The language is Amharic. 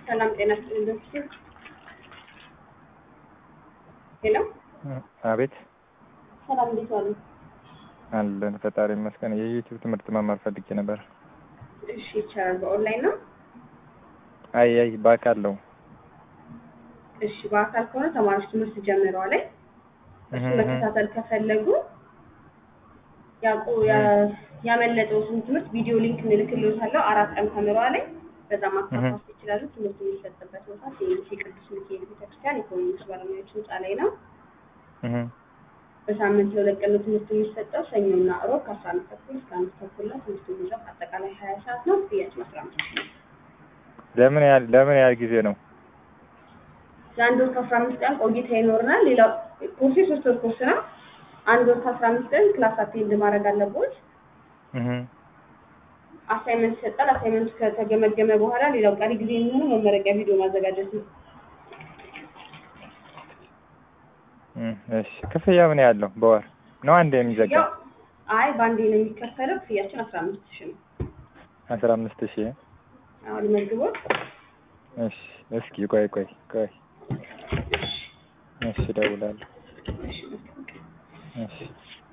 ሰላም ጤና ይስጥልኝ ዶክተር። ሄሎ አቤት ሰላም እንዴት ዋሉ? አለን ፈጣሪ ይመስገን። የዩቲዩብ ትምህርት መማር ፈልጌ ነበር። እሺ ይቻላል። በኦንላይን ነው? አይ አይ በአካል ነው። እሺ በአካል ከሆነ ተማሪዎች ትምህርት ጀምረዋል። እሱ መከታተል ከፈለጉ ያውቁ ያ- ያመለጠውትን ትምህርት ቪዲዮ ሊንክ እንልክልዎታለሁ። አራት ቀን ተምረዋል። በዛ ማካፋት ይችላሉ። ትምህርት የሚሰጥበት ቦታ ሴሚሲ ቅዱስ ሚካኤል ቤተክርስቲያን ኢኮኖሚክስ ባለሙያዎች ህንፃ ላይ ነው። እህ በሳምንት ለሁለት ቀን ነው ትምህርት የሚሰጠው ሰኞና እሮብ ከአስራ አንድ ተኩል እስከ አንድ ተኩል ነው። ትምህርቱ የሚይዘው አጠቃላይ ሀያ ሰዓት ነው። ክፍያችን አስራ አምስት ሺህ ነው። ለምን ያህል ለምን ያህል ጊዜ ነው? ለአንድ ወር ከአስራ አምስት ቀን ቆይታ ይኖርናል። ሌላው ኮርሱ የሶስት ወር ኮርስ ነው። አንድ ወር ከአስራ አምስት ቀን ክላስ አቴንድ ማድረግ አለቦት። እህ አሳይመንት ይሰጣል። አሳይመንቱ ከተገመገመ በኋላ ሌላው ቀሪ ጊዜ የሚሆነው መመረቂያ ቪዲዮ ማዘጋጀት ነው። እህ እሺ ክፍያ ምን ያህል ነው? በወር ነው አንድ የሚዘጋ? ያው አይ በአንዴ ነው የሚከፈለው። ክፍያችን አስራ አምስት ሺህ ነው። አስራ አምስት ሺህ አሁን መግቦት እሺ እስኪ ቆይ ቆይ ቆይ እሺ እደውላለሁ። እሺ መልካም ቀን። እሺ